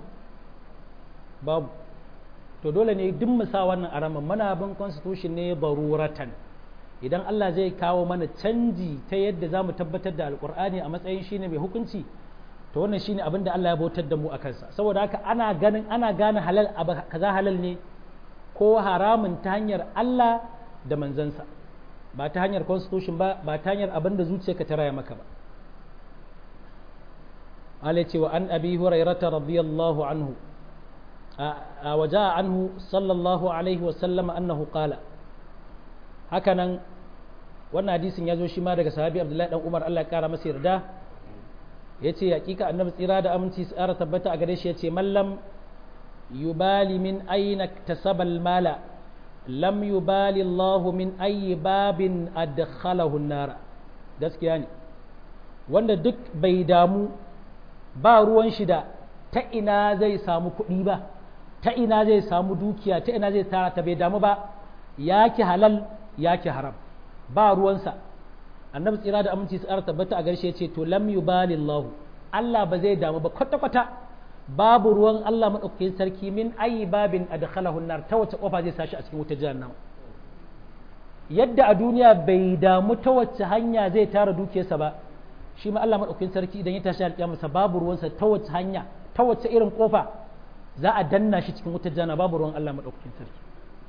babu to dole ne duk mu sa wannan araman muna bin constitution ne baruratan idan Allah zai kawo mana canji ta yadda za mu tabbatar da alkur'ani a matsayin shine mai hukunci to wannan shine abin da Allah ya bautar da mu a kansa saboda haka ana ganin ana gane halal kaza halal ne ko haramun ta hanyar Allah da manzansa ba ta hanyar constitution ba ba ta hanyar abin da zuciyarka ta raya maka ba Allah ce wa an abi hurairata radiyallahu anhu وجاء عنه صلى الله عليه وسلم أنه قال hakanan wannan hadisin ya zo shi ma daga sahabi abdullahi dan umar Allah ya kara masa yarda ya ce hakika annabi tsira da aminci tsara tabbata a gare shi ya ce mallam yubali min aina tasabal mala lam yubali Allah min ayi babin adkhalahu nara gaskiya ne wanda duk bai damu ba ruwan shi da ta ina zai samu kuɗi ba ta ina zai samu dukiya ta ina zai tara ta bai damu ba yaki halal yaki haram ba ruwansa annabi tsira da aminci tsara tabbata a garshe ce to lam yubali Allah Allah ba zai damu ba kwata kwata babu ruwan Allah madaukakin sarki min ayi babin adkhalahu nar ta wace kofa zai sashi a cikin wutar jahannama yadda a duniya bai damu ta wace hanya zai tara dukiyarsa ba shi ma Allah madaukakin sarki idan ya tashi alƙiyamarsa babu ruwansa ta wace hanya ta wace irin kofa za a danna shi cikin wutar jana babu ruwan Allah maɗaukakin sarki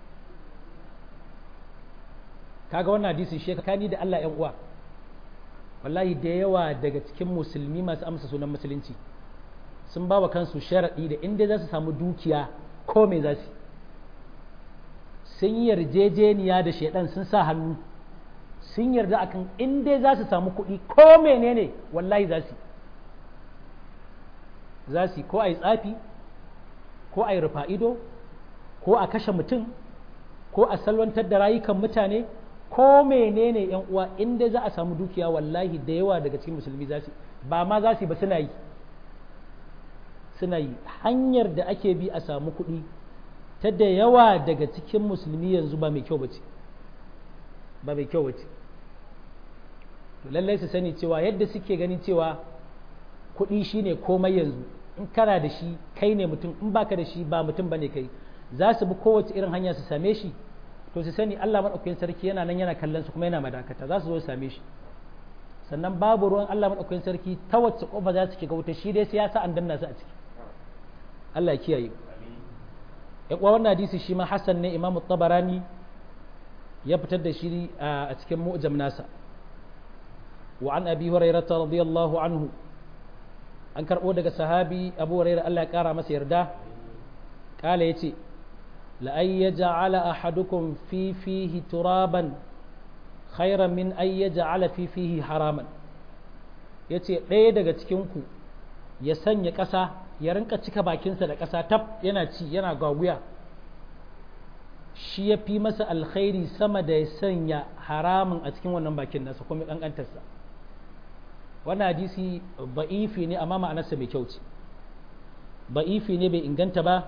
kaga wannan hadisi shi kani da Allah ƴan uwa wallahi da yawa daga cikin musulmi masu amsa sunan musulunci sun ba wa kansu sharaɗi da inda za su samu dukiya ko me za su sun yi yarjejeniya da shaidan sun sa hannu sun yarda akan inda za su samu kuɗi ko menene wallahi za su za su ko a yi tsafi ko a yi rufa ido ko a kashe mutum ko a salwantar da rayukan mutane ko menene yan uwa inda za a samu dukiya wallahi da yawa daga cikin musulmi za su ba ma za su ba suna yi suna yi hanyar da ake bi a samu kuɗi ta da yawa daga cikin musulmi yanzu ba mai kyau ba ce ba mai kyau ba ce lallai su sani cewa yadda suke ganin cewa kuɗi shine komai yanzu in kana da shi kai ne mutum in baka da shi ba mutum bane kai za su bi kowace irin hanya su same shi to su sani Allah madaukakin sarki yana nan yana kallon su kuma yana madakata za su zo su same shi sannan babu ruwan Allah madaukakin sarki ta wacce kofa za su shiga wuta shi dai sai ya sa an danna su a ciki Allah ya kiyaye ya kuwa wannan hadisi shi ma Hassan ne Imam Tabarani ya fitar da shi a cikin mu'jam nasa wa an abi hurairah radiyallahu anhu an karbo daga sahabi Abu Hurairah Allah ya kara masa yarda kala yace la ay yaj'ala ahadukum fi fihi turaban khairan min ay yaj'ala fi fihi haraman yace ɗaya daga cikin ku ya sanya ƙasa ya rinka cika bakinsa da ƙasa tab yana ci yana gaguya shi ya fi masa alkhairi sama da ya sanya haramun a cikin wannan bakin nasa kuma ƙanƙantarsa wannan hadisi ba'ifi ne amma ma'anarsa mai kyau ce ba'ifi ne bai inganta ba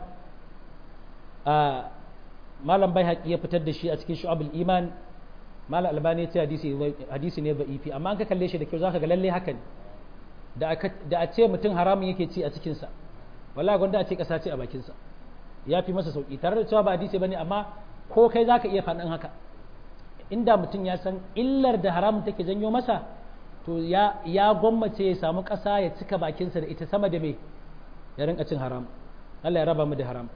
a malam bai haƙi ya fitar da shi a cikin shu'abul iman malam albani ya ce hadisi ne ba'ifi amma an ka kalle shi da kyau zaka ga lalle haka ne da a ce mutum haramun yake ci a cikinsa wallahi gwanda a ce ƙasa ce a bakinsa ya fi masa sauƙi tare da cewa ba hadisi bane amma ko kai zaka iya faɗin haka inda mutum ya san illar da haramun take janyo masa to ya ya gwammace ya samu ƙasa ya cika bakinsa da ita sama da me ya rinka cin haram Allah ya raba mu da haram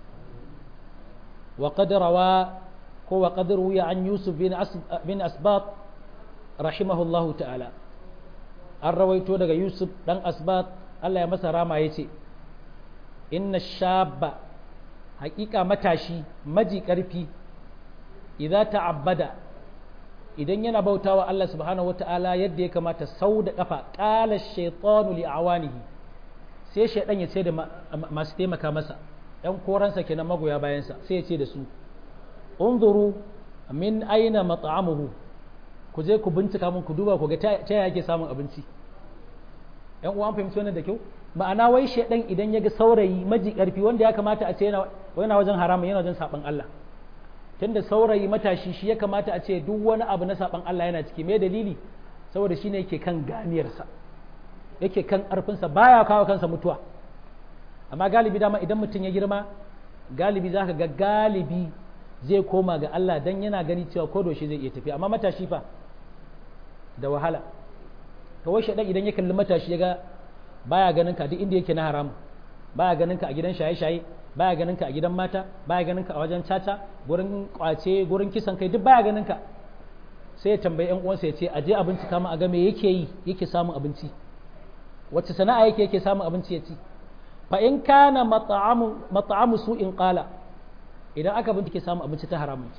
wa qad rawa ko wa qad ruya an yusuf bin bin asbat rahimahullahu ta'ala an rawaito daga yusuf dan asbat Allah ya masa rama yace inna shabba haƙiƙa matashi maji ƙarfi idan ta'abbada idan yana bautawa Allah subhanahu wata'ala yadda ya kamata sau da ƙafa ƙala shaitanu li awanihi sai shaidan ya ce da masu taimaka masa ɗan koransa kenan magoya bayansa sai ya ce da su unzuru min aina mat'amuhu ku je ku bincika mun ku duba ku ga ta yaya yake samun abinci ƴan uwan fahimci wannan da kyau ma'ana wai shaidan idan ya ga saurayi maji ƙarfi wanda ya kamata a ce yana wajen haramun yana wajen saɓan Allah tunda saurayi matashi shi ya kamata a ce duk wani abu na saɓan Allah yana ciki me dalili saboda shi ne yake kan ganiyarsa yake kan ƙarfinsa baya kawo kansa mutuwa amma galibi dama idan mutum ya girma galibi za ka ga galibi zai koma ga Allah dan yana gani cewa ko shi zai iya tafiya amma matashi fa da wahala to wai shaidan idan ya kalli matashi ya ga baya ganin ka duk inda yake na haram baya ganin ka a gidan shaye-shaye baya ganin ka a gidan mata baya ganin ka a wajen caca gurin kwace gurin kisan kai duk baya ganin ka sai ya tambayi yan uwansa ya ce aje abinci kama a ga me yake yi yake samun abinci wacce sana'a yake yake samun abinci ya ci fa in kana mat'amu mat'amu su'in qala idan aka bincike samun abinci ta haramun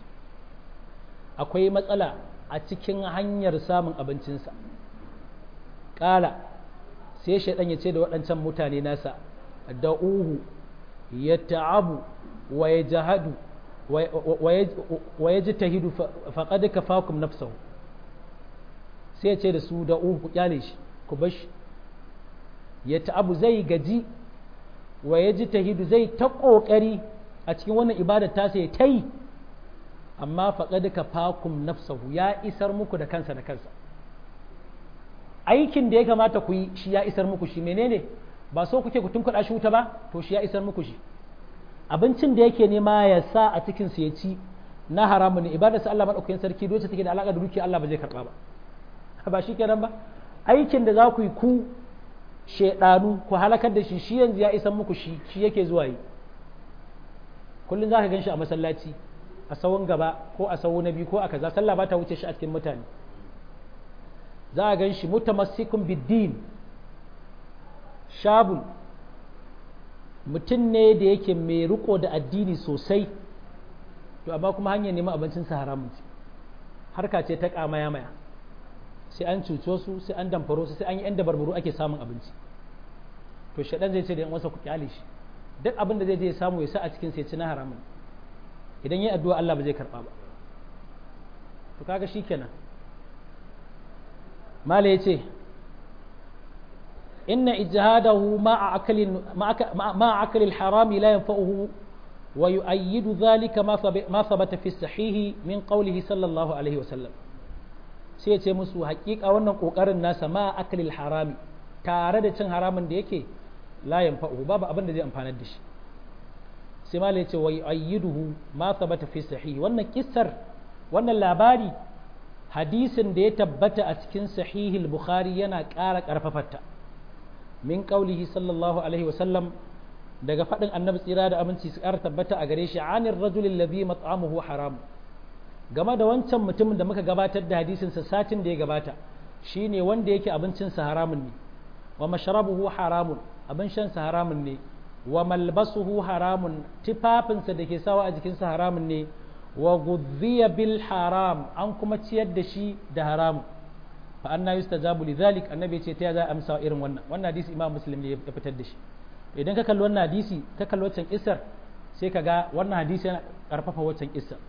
akwai matsala a cikin hanyar samun abincinsa qala sai shaidan ya ce da waɗancan mutane nasa da uhu ya ta'abu wa ya jahadu wa ya ji tahidu faƙad ka fakum nafsahu sai ya ce da su da uhu ku kyale shi ku bashi ya ta'abu zai gaji wa ya ji tahidu zai ta ƙoƙari a cikin wannan ibadar ta sai ta yi amma faƙad ka fakum nafsahu ya isar muku da kansa da kansa aikin da ya kamata ku yi shi ya isar muku shi menene ba so kuke ku tunkuɗa shi wuta ba to shi ya isar muku shi abincin da yake nema ya sa a cikin su ya ci na haramun ne ibadar sa Allah madaukakin sarki doce take da alaka da dukiya Allah ba zai karba ba ba shi kenan ba aikin da za ku yi ku shedanu ku halakar da shi shi yanzu ya isar muku shi shi yake zuwa yi kullum za ka gan shi a masallaci a sawun gaba ko a sawu na biyu ko a kaza sallah ba ta wuce shi a cikin mutane za a gan shi mutamassikun biddin shabun mutum ne da yake mai riko da addini sosai to amma kuma hanyar neman abincinsa haramun ce harka ce ta kamaya maya sai an cuco su sai an damfaro su sai an yi yan dabarbaru ake samun abinci to shaɗan zai ce da yan wasa ku kyale shi duk abin da zai je ya samu ya sa a cikin sai ci na haramun idan yi addu'a Allah ba zai karɓa ba to kaga shi kenan mala ya ce inna ijhadahu ma'a akalin ma'a akalil harami la yanfa'uhu wa yu'ayyidu dhalika ma thabata fi sahihi min qawlihi sallallahu alaihi wasallam sai ya ce musu haƙiƙa wannan ƙoƙarin nasa ma akalil harami tare da cin haramun da yake la yanfa'u babu abin da zai amfanar da shi sai malai ce wa ayyiduhu ma thabata fi sahih wannan kissar wannan labari hadisin da ya tabbata a cikin sahihil bukhari yana ƙara ƙarfafarta min qaulihi sallallahu alaihi wa sallam daga faɗin annabi tsira da aminci su ƙara tabbata a gare shi anir rajulin ladhi mat'amuhu haram game da wancan mutumin da muka gabatar da hadisin sa satin da ya gabata shine wanda yake abincin sa haramun ne wa mashrabuhu haramun abin shan sa haramun ne wa malbasuhu haramun tufafinsa da ke sawa a jikinsa haramun ne wa gudhiya bil haram an kuma ciyar da shi da haramun fa anna yustajabu li dhalik annabi ce ta za a amsa irin wannan wannan hadisi imam muslim ne ya fitar da shi idan ka kalli wannan hadisi ka kalli wancan isar sai ka ga wannan hadisi yana karfafa wancan isar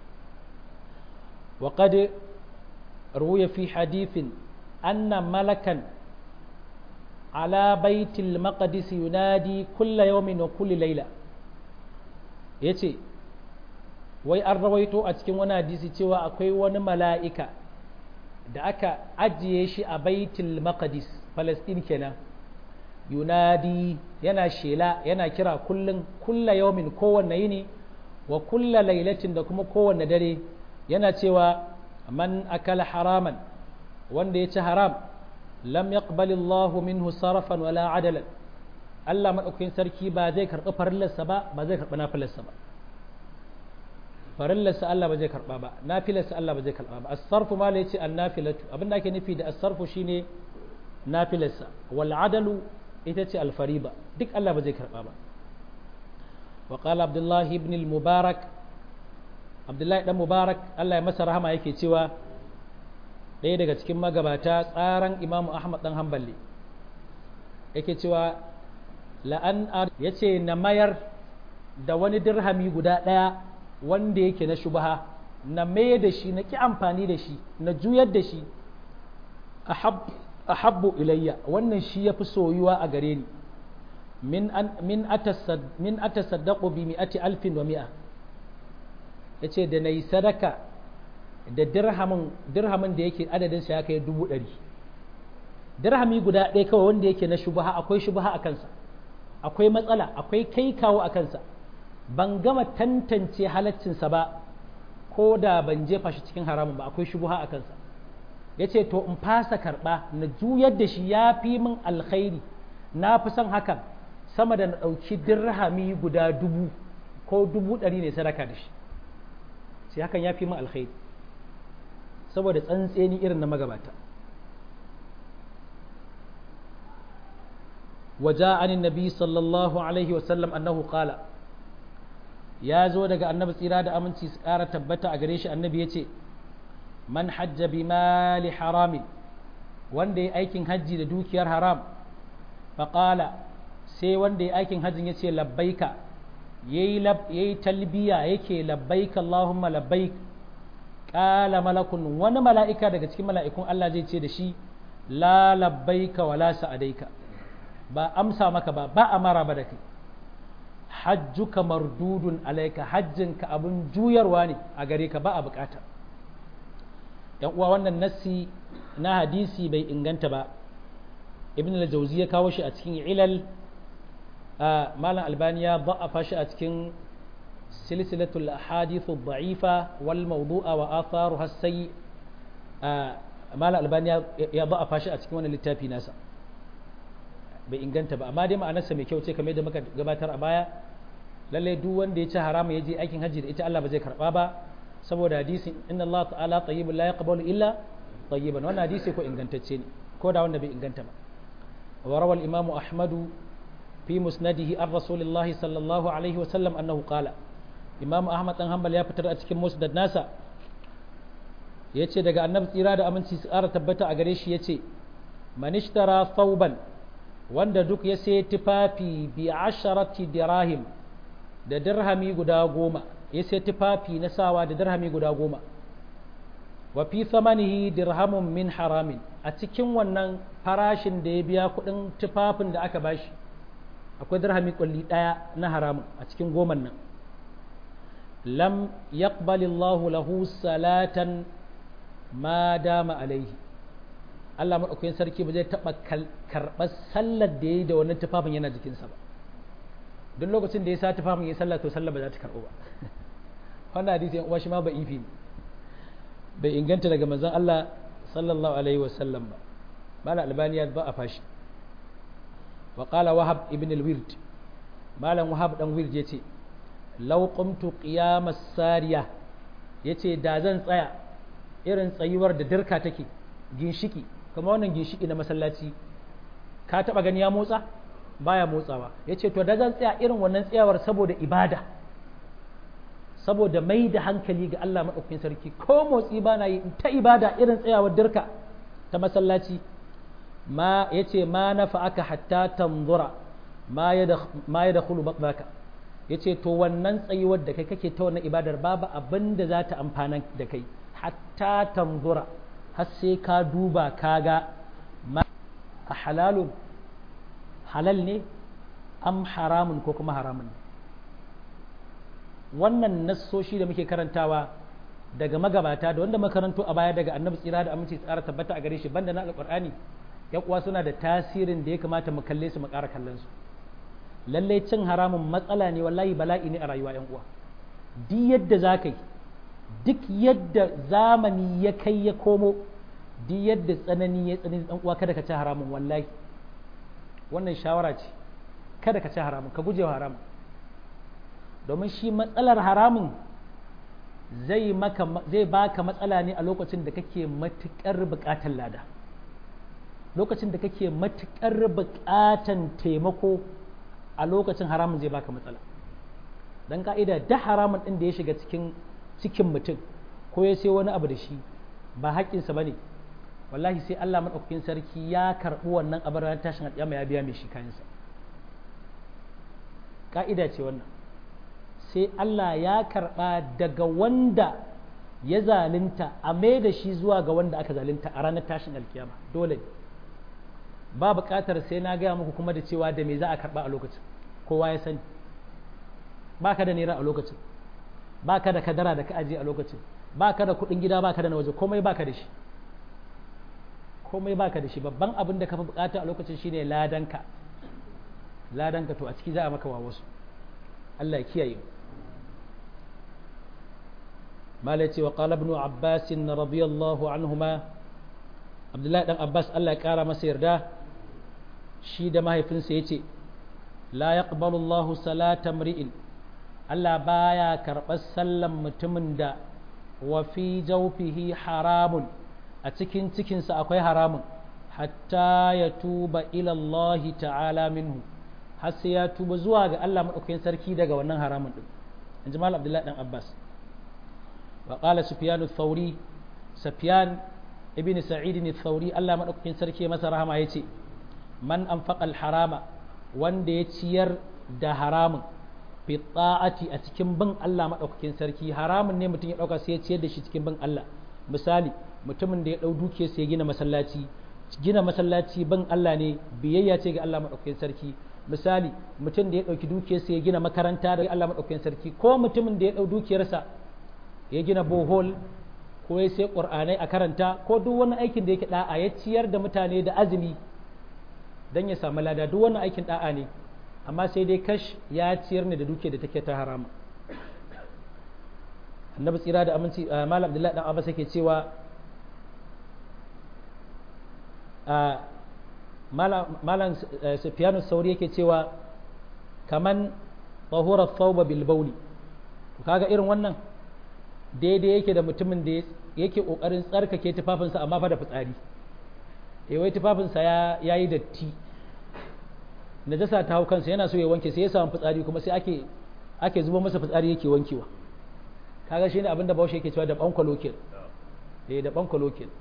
wa qad ruwiya fi hadithin anna malakan على بيت المقدس ينادي كل يوم وكل ليلة yace wai an rawaito a cikin wani hadisi cewa akwai wani mala'ika da aka ajiye shi a baitul maqdis palestine kenan yunadi yana shela yana kira kullum kulla yaumin kowanne yini wa kulla lailatin da kuma kowanne dare yana cewa man akala haraman wanda ya ci haram lam yaqbal Allah minhu sarafan wala adalan Allah madaukakin sarki ba zai karɓi farillarsa ba ba zai karɓi nafilarsa ba farillarsa Allah ba zai karɓa ba nafilarsa Allah ba zai karɓa ba as-sarfu ma la yace an-nafilatu abinda ake nufi da as-sarfu shine nafilarsa wal adalu ita ce al-fariba duk Allah ba zai karɓa ba wa qala Abdullah ibn al-Mubarak Abdullahi dan Mubarak Allah ya masa rahama yake cewa ɗaya daga cikin magabata tsaran imamu ahmad ɗan hambali yake cewa la'an ya ce na mayar da wani dirhami guda ɗaya wanda yake na shubaha na maye da shi na ƙi amfani da shi na juyar da shi a habbu ilayya wannan shi ya fi soyuwa a gare ni min atasaddaƙo bi mi'ati alfin wa mi'a ya ce da na yi sadaka da dirhamin dirhamin da yake adadin sa ya kai dubu ɗari dirhami guda ɗaya kawai wanda yake na shubaha akwai shubaha a kansa akwai matsala akwai kai kawo a kansa ban gama tantance halaccinsa ba ko da ban jefa shi cikin haramun ba akwai shubuha a kansa ya ce to in fasa karɓa na juyar da shi ya fi min alkhairi na fi son hakan sama da na ɗauki dirhami guda dubu ko dubu ɗari ne sadaka da shi sai hakan ya fi min alkhairi saboda tsantseni irin na magabata waja anin nabi sallallahu alaihi wasallam annahu qala ya zo daga annabi tsira da aminci su ƙara tabbata a gare shi annabi ya ce man hajja bi mali haramin wanda ya aikin hajji da dukiyar haram faƙala sai wanda ya aikin hajjin ya ce labbaika ya yi talbiya yake labbaika Allahumma labbaik ƙala malakun wani mala'ika daga cikin mala'ikun Allah zai ce da shi la labbaika wala sa'adaika ba amsa maka ba ba a mara ba da kai hajjuka mardudun alaika hajjinka abin juyarwa ne a gare ka ba a bukata yan uwa wannan nassi na hadisi bai inganta ba ibn al-jawzi ya kawo shi a cikin ilal malam albani ya da'afa shi a cikin silsilatul ahadithu da'ifa wal mawdu'a wa atharuha sayyi malam albani ya da'afa shi a cikin wannan littafi nasa bai inganta ba amma dai ma'anarsa mai kyau ce kamar yadda muka gabatar a baya lallai duk wanda ya ci haramu ya je aikin hajji da ita Allah ba zai karba ba saboda hadisin inna Allah ta'ala tayyibun la yaqbalu illa tayyiban wannan hadisi ko ingantacce ne ko da wanda bai inganta ba wa rawal imam ahmadu fi musnadihi an rasulillahi sallallahu alaihi wa sallam annahu qala imam ahmad dan hanbal ya fitar a cikin musnad nasa yace daga annabi tsira da aminci su ƙara tabbata a gare shi yace man ishtara thawban wanda duk ya sai tufafi bi asharati dirahim da dirhami guda goma ya sai tufafi na sawa da dirhami guda goma wa fi thamanihi dirhamun min haramin a cikin wannan farashin da ya biya kuɗin tufafin da aka bashi akwai dirhami kulli ɗaya na haramun a cikin goman nan lam yaqbalillahu lahu salatan ma dama alaihi Allah maɗaukakin sarki ba zai taɓa karɓar sallar da ya yi da wannan tufafin yana jikinsa ba duk lokacin da ya sa tufafin ya sallah to sallar ba za ta karɓo ba wannan hadisi yan uwa shi ma ba ifi ne bai inganta daga manzon Allah sallallahu alaihi wasallam ba mala albaniya ba a fashi wa qala wahab ibn al-wird malam wahab dan wird yace law qumtu qiyamas sariya yace da zan tsaya irin tsayuwar da dirka take ginshiki kamar wannan ginshiki na masallaci ka taba gani ya motsa baya motsawa yace to da zan tsaya irin wannan tsayawar saboda ibada saboda mai da hankali ga Allah maɗaukakin sarki ko motsi ba na yi ta ibada irin tsayawar dirka ta masallaci ma ya ce ma na aka hatta tanzura ma ya da hulu baka ya ce to wannan tsayuwar da kai kake ta wannan ibadar babu abin da za ta amfana da kai hatta tanzura har sai ka duba ka ga ma a halalun halal ne am haramun ko kuma haramun ne wannan nassoshi da muke karantawa daga magabata da wanda makaranto a baya daga annabi tsira da aminci tsara tabbata a gare shi banda na alqur'ani yan uwa suna da tasirin da ya kamata mu kalle su mu ƙara kallon su lalle cin haramun matsala ne wallahi bala'i ne a rayuwa yan uwa duk yadda za ka yi duk yadda zamani ya kai ya komo duk yadda tsanani ya tsanani dan uwa kada ka ci haramun wallahi wannan shawara ce kada ka ci haramun ka guje wa haramun domin shi matsalar haramun zai maka zai baka matsala ne a lokacin da kake matukar buƙatar lada lokacin da kake matukar buƙatar taimako a lokacin haramun zai baka matsala dan ka'ida da haramun din da ya shiga cikin cikin mutum ko ya sai wani abu da shi ba haƙƙinsa bane wallahi sai Allah madaukakin sarki ya karɓi wannan abin ranar tashin alƙiyama ya biya mai shi kayansa ka'ida ce wannan sai Allah ya karɓa daga wanda ya zalunta a mai da shi zuwa ga wanda aka zalunta a ranar tashin alkiyama dole ne ba buƙatar sai na gaya muku kuma da cewa da me za a karɓa a lokacin kowa ya sani ba ka da naira a lokacin ba ka da kadara da ka ajiye a lokacin ba ka da kuɗin gida ba ka da na waje komai ba ka da shi komai ba ka da shi babban abin da ka fi buƙata a lokacin shine ladanka ladanka to a ciki za a maka wa wasu Allah ya kiyaye mala ce wa qala ibn abbas radiyallahu anhuma abdullahi dan abbas Allah ya kara masa yarda shi da mahaifinsa yace la yaqbalu Allahu salata mri'in Allah baya karɓar sallan mutumin da wa fi jawfihi haramun a cikin cikinsa akwai haramun hatta ya tuba ila Allah ta'ala minhu har sai ya tuba zuwa ga Allah maɗaukakin sarki daga wannan haramun ɗin in ji malam abdullahi ɗan abbas wa ƙala sufyan thauri sufyan ibn sa'id thauri Allah maɗaukakin sarki masa rahama ya ce man anfaqa harama wanda ya ciyar da haramun fi ta'ati a cikin bin Allah maɗaukakin sarki haramun ne mutum ya ɗauka sai ya ciyar da shi cikin bin Allah misali mutumin da ya ɗau duke sai ya gina masallaci gina masallaci bin Allah ne biyayya ce ga Allah maɗaukakin sarki misali mutum da ya ɗauki dukiyarsa ya gina makaranta da Allah maɗaukakin sarki ko mutumin da ya ɗau dukiyarsa ya gina bohol ko ya sai ƙur'anai a karanta ko duk wani aikin da yake da'a ya ciyar da mutane da azumi don ya samu lada duk wani aikin da'a ne amma sai dai kash ya ciyar ne da dukiyar da take ta harama annabi tsira da aminci malam abdullahi dan abbas yake cewa malam sufyanu sauri yake cewa kaman tahura thawba bil bawli kaga irin wannan daidai yake da mutumin da yake kokarin tsarkake tufafinsa amma fa da fitsari eh wai tufafinsa ya yayi datti najasa ta hau kansa yana so ya wanke sai ya samu fitsari kuma sai ake ake zuba masa fitsari yake wankewa kaga shine abin da Bahaushe yake cewa da bankwalo ke eh da bankwalo ke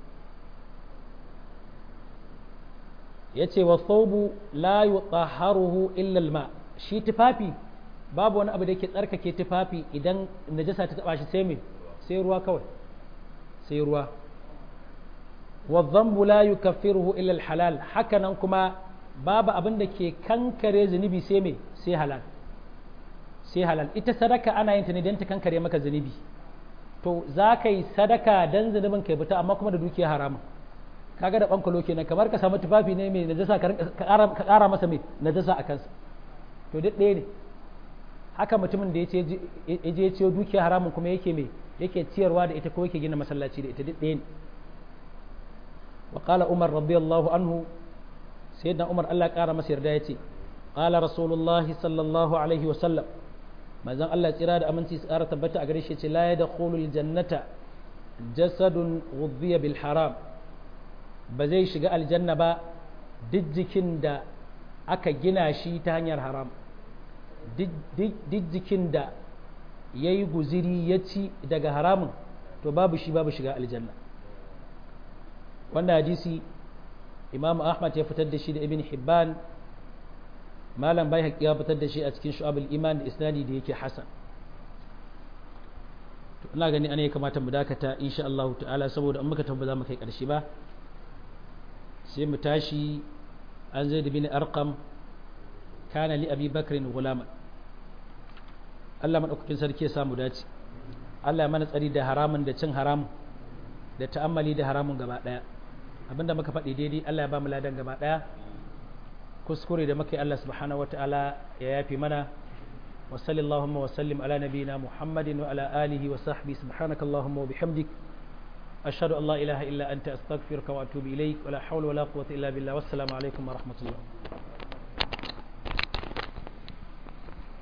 yace wa thawbu la yutahharuhu illa alma shi tufafi babu wani abu da yake tsarkake tufafi idan najasa ta taba shi sai me sai ruwa kawai sai ruwa wa dhanbu la yukaffiruhu illa alhalal hakanan kuma babu abin da ke kankare zunubi sai me sai halal sai halal ita sadaka ana yin ta ne don ta kankare maka zunubi to za ka yi sadaka don zunubin kai fita amma kuma da dukiya haramun kaga da bankalo kenan kamar ka samu tufafi ne mai najasa ka ƙara masa mai najasa a kansa to duk ɗaya ne haka mutumin da ya je ya ciyo dukiya haramun kuma yake mai yake ciyarwa da ita ko yake gina masallaci da ita duk ɗaya ne wa qala umar radiyallahu anhu sayyidina umar Allah ƙara masa yarda yace qala rasulullah sallallahu alaihi wa sallam manzon Allah tsira da aminci tsara tabbata a gare shi yace la yadkhulul jannata jasadun ghudhiya bil haram ba zai shiga aljanna ba duk jikin da aka gina shi ta hanyar haram duk jikin da ya yi guziri ya ci daga haramun to babu shi babu shiga aljanna wannan hadisi imam ahmad ya fitar da shi da ibn hibban malam bai ya fitar da shi a cikin shu'abul iman da isnadi da yake hasan to ina gani ana ya kamata mu dakata insha Allah ta'ala saboda an muka tabbata za mu kai karshe ba sai mu tashi an zai da bin arqam kana li abi bakrin gulama Allah madaukakin sarki ya samu dace Allah ya mana tsari da haramun da cin haramun da ta'ammali da haramun gaba daya abinda muka faɗi daidai Allah ya ba mu ladan gaba daya kuskure da muka yi Allah subhanahu wataala ya yafi mana wa sallallahu wa sallim ala nabiyyina muhammadin wa ala alihi wa sahbihi subhanakallahumma wa bihamdik أشهد أن لا إله إلا أنت أستغفرك وأتوب إليك ولا حول ولا قوة إلا بالله والسلام عليكم ورحمة الله